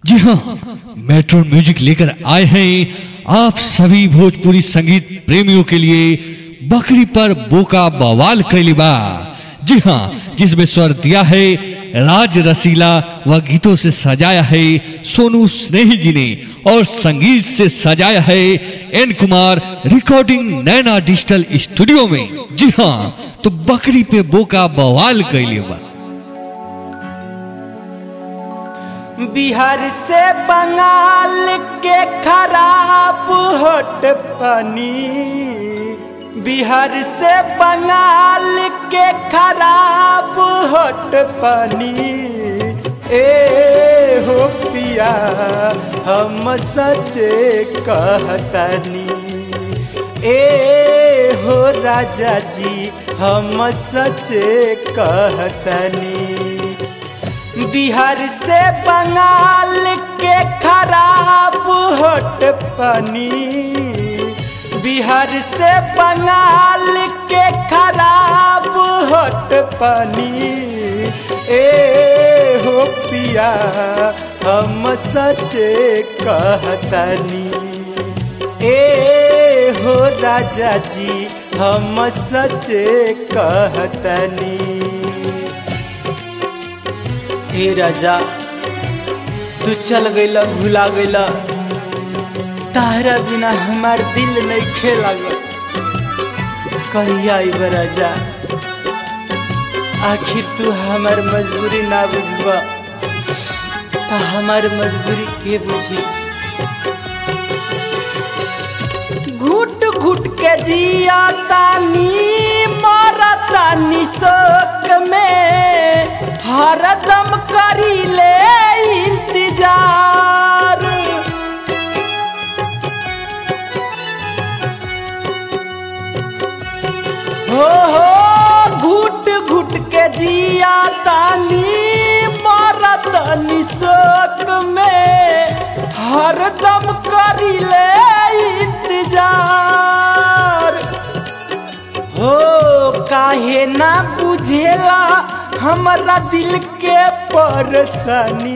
जी हाँ metro music लेकर आए हैं आप सभी भोजपुरी संगीत प्रेमियों के लिए बकरी पर बोका बवाल कैलिबा जी हाँ जिसमें स्वर दिया है राज रसीला व गीतों से सजाया है सोनू स्नेही जी ने और संगीत से सजाया है N Kumar recording Naina digital studio में जी हाँ तो बकरी पे बोका बवाल कैलिबा बिहार से बंगाल के खराब होट पानी बिहार से बंगाल के खराब होट पानी ए हो पिया हम सचे कहतनी ए हो राजा जी हम सचे कहतनी बिहार से बंगाल के खराब होट पानी बिहार से बंगाल के खराब होट पानी ए हो पिया हम सचे कहतनी ए हो राजा जी हम सचे कहतनी हे राजा तू चल गईला भुला गईला तारा बिना हमार दिल नहीं खेला कहिया आईब राजा आखिर तू हमार मजबूरी ना बुझबा तो हमार मजबूरी के बुझी घुट घुट के जिया तानी मारा तानी शोक में हरदम करी ले इंतजार हो हो घुट घुट के जिया तानी मरद निशोक में हरदम करी ले इंतजार हो काहे ना बुझेला हमरा दिल के परेशानी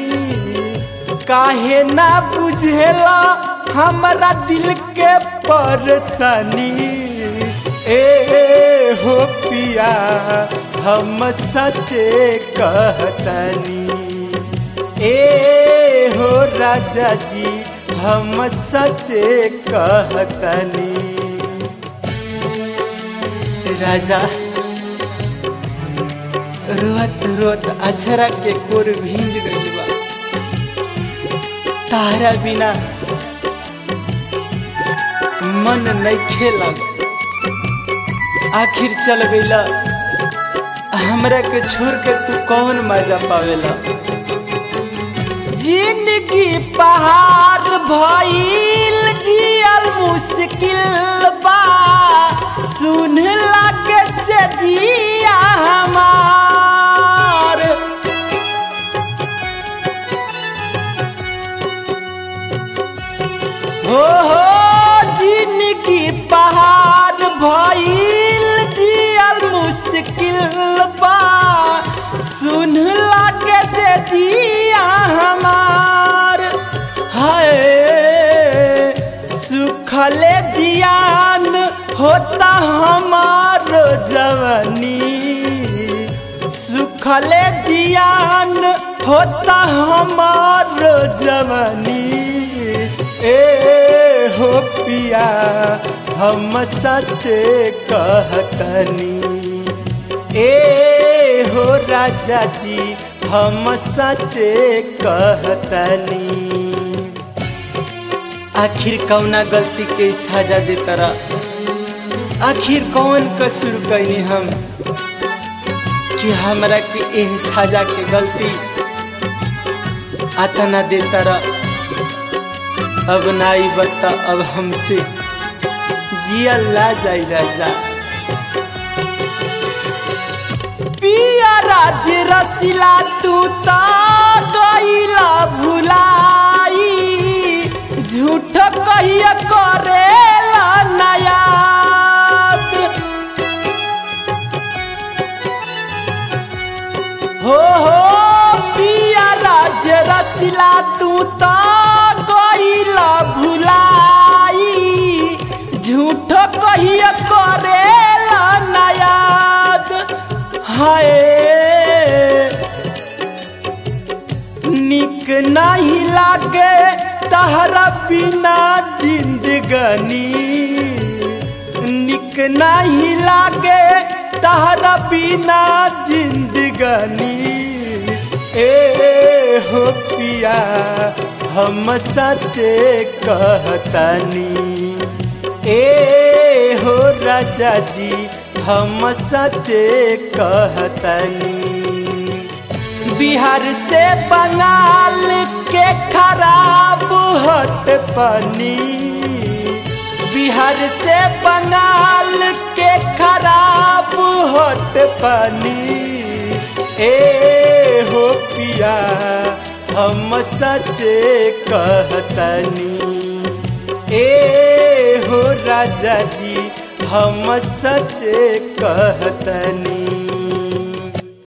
काहे ना बुझेला हमरा दिल के परेशानी ए हो पिया हम सचे कहतनी ए हो राजा जी हम सचे कहतनी राजा रोत रोत अछरा के कोर भींज गई बा तारा बिना मन नहीं खेला आखिर चल गईला हमरा के छोड़ के तू कौन मजा पावेला जिंदगी पहाड़ भइल जियल मुश्किल बा सुन लागे से जिया हमार हो हो जिंदगी पहाड़ भइल जियल मुश्किल बा सुन लागे से जिया हमार है सुखले जियान होता हमार जवानी सुखले जियान होता हमार जवानी ए हो पिया हम सचे कहतनी ए हो राजा जी हम सचे कहतनी आखिर कौना गलती के सजा दे तरा आखिर कौन कसूर कैनी हम कि हमरा के एह सजा के गलती आता ना दे तरा अब नाई बता अब हमसे जिया ला जाई राजा पिया राज रसिला तू ता गईला भुलाई झूठ कहिया करेला नयाद हो हो पिया राज रसिला तू हाय निक नहीं लागे तहरा बिना जिंदगनी निक नहीं लागे तहरा बिना जिंदगनी ए हो पिया हम सचे कहतनी ए हो राजा जी हम सचे कहतनी बिहार से बंगाल के खराब हट पानी बिहार से बंगाल के खराब हट पानी ए हो पिया हम सचे कहतनी ए हो राजा जी हम सचे कहतनी